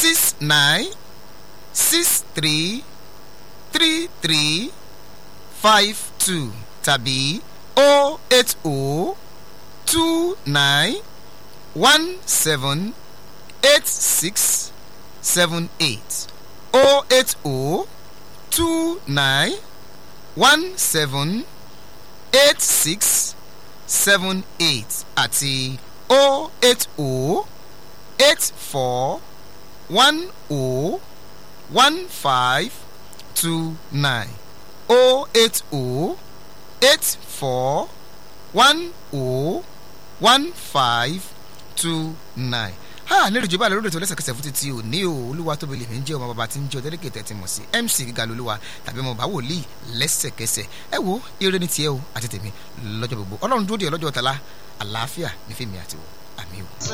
six nine six three three three five two tàbí o eight o two nine one seven eight six seven eight o eight o two nine one seven eight six seven eight àti o eight o eight four one o one five two nine o eight o eight four one o one five two nine ha ní ìrìjọba àlọ́ lóòótọ́ lẹ́sẹ̀kẹsẹ̀ fún títí ò ní o olúwa tóbi lèmi ń jẹ́ ọmọ bàbá tí ń jẹ́ ọdẹ́lẹ́kẹ̀ tẹ̀tí mọ̀ sí mc gíga lolúwa tàbí ọmọ bàbá wòlíì lẹ́sẹ̀kẹsẹ̀ ẹ wo ire ní tiẹ̀ o àti tèmi lọ́jọ́ gbogbo ọlọ́run dúró de ọlọ́jọ́ tala àlàáfíà ní fèmí àtiwọ́ àmì o.